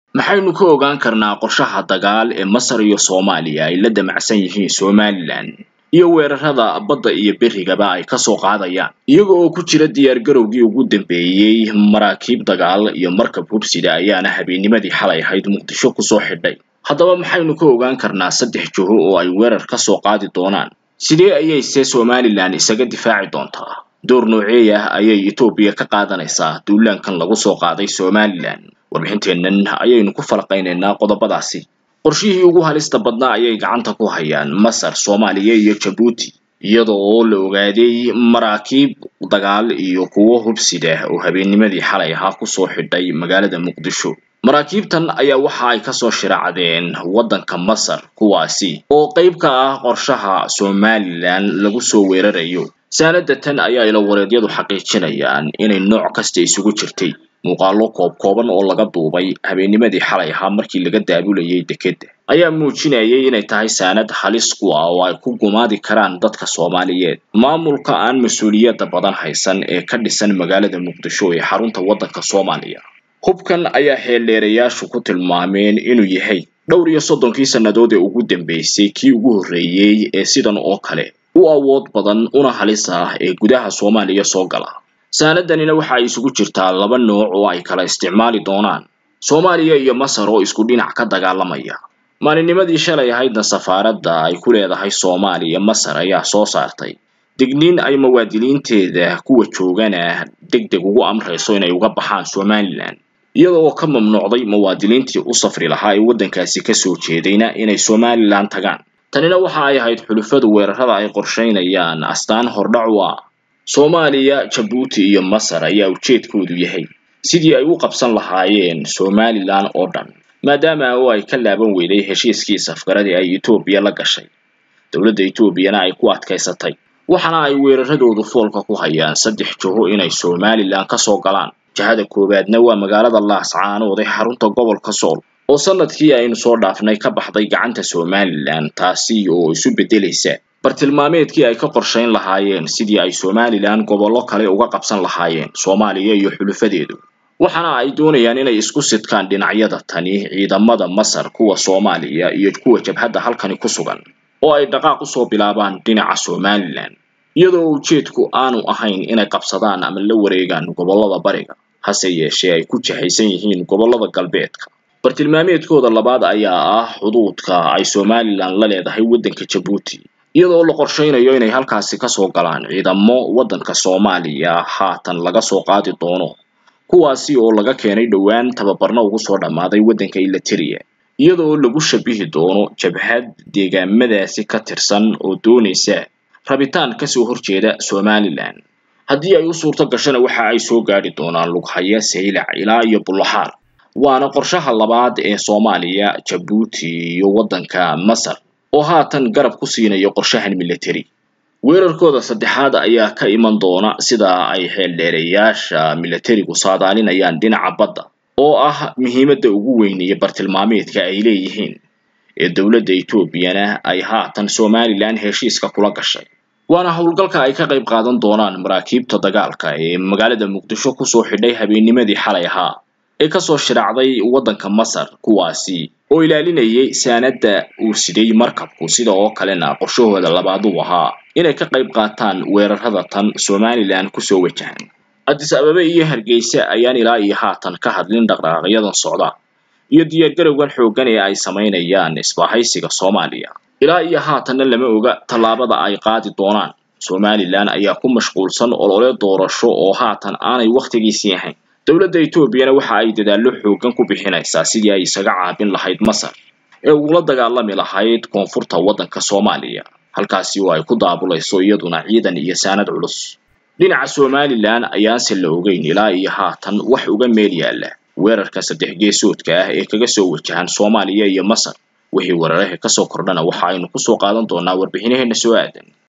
maxaynu ka ogaan karnaa qorshaha dagaal ee masar iyo soomaaliya ay la damacsan yihiin somalilan iyo weerarada badda iyo berigaba ay kasoo qaadayaan iyaga oo ku jira diyaargarowgii ugu dambeeyey maraakiib dagaal iyo markab hubsida ayaana habeennimadii xalay ahayd muqdisho kusoo xidhay haddaba maxaynu ka ogaan karnaa saddex jiho oo ay weerar kasoo qaadi doonaan sidee ayayse somalilan isaga difaaci doontaa door nooceey ah ayay etoobiya ka qaadanaysaa duulaankan lagu soo qaaday somalilan warbixinteennan ayaynu ku falaqaynaynaa qodobadaasi qorshihii ugu halista badnaa ayay gacanta ku hayaan masar soomaaliya iyo jabuuti iyada oo la ogaaday maraakiib dagaal iyo kuwo hubsida oo habeennimadii xalay ahaa kusoo xidhay magaalada muqdisho maraakiibtan ayaa waxa ay kasoo shiraacdeen waddanka masar kuwaasi oo qayb ka ah qorshaha somalilan lagu soo weerarayo saanada tan ayaa ilawareedyadu xaqiijinayaan inay nooc kasta isugu jirtay muuqaalo koob kooban oo laga duubay habeennimadii xalay ahaa markii laga daabulayay dekedda ayaa muujinayay inay tahay saanad halis ku ah oo ay ku gumaadi karaan dadka soomaaliyeed maamulka aan mas-uuliyadda badan haysan ee ka dhisan magaalada muqdisho ee xarunta waddanka soomaaliya hubkan ayaa xeeldheerayaashu ku tilmaameen inuu yahay dhowr iyo soddonkii sannadood ee ugu dambeysay kii ugu horreeyey ee sidan oo kale u awood badan una halis ah ee gudaha soomaaliya soo gala saanadanina waxa ay isugu jirtaa laba nooc oo ay kala isticmaali doonaan soomaaliya iyo masar oo isku dhinac ka dagaalamaya maalinnimadii shalay ahaydna safaaradda ay ku leedahay soomaaliya masar ayaa soo saartay digniin ay muwaadiniinteeda kuwa joogana deg deg ugu amrayso inay uga baxaan somalilan iyada oo ka mamnuucday muwaadiniintii u safri lahaa ee waddankaasi kasoo jeedayna inay somalilan tagaan tanina waxa ay ahayd xulufadu weerarada ay qorshaynayaan astaan hordhac u ah soomaaliya jabuuti iyo masar ayaa ujeedkoodu yahay sidii ay u qabsan lahaayeen somalilan oo dhan maadaama oo ay ka laaban weyday heshiiskii safgaradii ay etoobiya la gashay dowladda etoobiyana ay ku adkaysatay waxaana ay weeraradoodu foolka ku hayaan saddex jiho inay somalilan kasoo galaan jihada koowaadna waa magaalada laascaanood ee xarunta gobolka sool oo sanadkii aynu soo dhaafnay ka baxday gacanta somalilan taasi oo isu beddelaysa bartilmaameedkii ay ka qorshayn lahaayeen sidii ay somalilan gobollo kale uga qabsan lahaayeen soomaaliya iyo xulufadeedu waxaana ay doonayaan inay isku sidkaan dhinacyada tani ciidamada masar kuwa soomaaliya iyo kuwa jabhadda halkani ku sugan oo ay dhaqaaq usoo bilaabaan dhinaca somalilan iyadoo ujeedku aanu ahayn inay qabsadaan ama la wareegaan gobollada bariga hase yeeshee ay ku jahaysan yihiin gobollada galbeedka bartilmaameedkooda labaad ayaa ah xuduudka ay somalilan la leedahay waddanka jabuuti iyadoo la qorshaynayo inay halkaasi kasoo galaan ciidamo waddanka soomaaliya haatan laga soo qaadi doono kuwaasi oo laga keenay dhowaan tababarna ugu soo dhammaaday waddanka eliteria iyadoo lagu shabihi doono jabhad deegaamadaasi ka tirsan oo doonaysa rabitaan kasoo horjeeda somalilan haddii ay u suurto gashana waxa ay soo gaadhi doonaan lughaya saylac ilaa iyo bullaxaar waana qorshaha labaad ee soomaaliya jabuuti iyo waddanka masar oo haatan garab ku siinayo qorshahan military weerarkooda saddexaad ayaa ka iman doona sida ay xeeldheereyaasha militarigu saadaalinayaan dhinaca badda oo ah muhiimadda ugu weyn iyo bartilmaameedka ay leeyihiin ee dowladda etoobiyana ay haatan somalilan heshiiska kula gashay waana howlgalka ay ka qayb qaadan doonaan maraakiibta dagaalka ee magaalada muqdisho kusoo xidhay habeennimadii xalay ahaa ee kasoo shiraacday waddanka masar kuwaasi oo ilaalinayay saanadda uu siday markabku sida oo kalena qorshahooda labaad uu ahaa inay ka qayb qaataan weerarada tan somalilan kusoo wajahan addis ababe iyo hargeysa ayaan ilaa iyo haatan ka hadlin dhaqdhaqaaqyadan socda iyo diyaargarowgan xooggan ee ay samaynayaan isbaahaysiga soomaaliya ilaa iyo haatanna lama oga tallaabada ay qaadi doonaan somalilan ayaa ku mashquulsan olole doorasho oo haatan aanay wakhtigiisii ahayn dowladda etoobiyana waxa ay dadaallo xooggan ku bixinaysaa sidii ay isaga caabin lahayd masar ee ugula dagaalami lahayd koonfurta waddanka soomaaliya halkaasi oo ay ku daabulayso iyaduna ciidan iyo saanad culus dhinaca somalilan ayaanse la ogeyn ilaa iyo haatan wax uga meel yaalla weerarka saddex geesoodka ah ee kaga soo wajahan soomaaliya iyo masar wixii weeraraha kasoo kordhana waxa aynu kusoo qaadan doonaa warbixinaheena soo aadan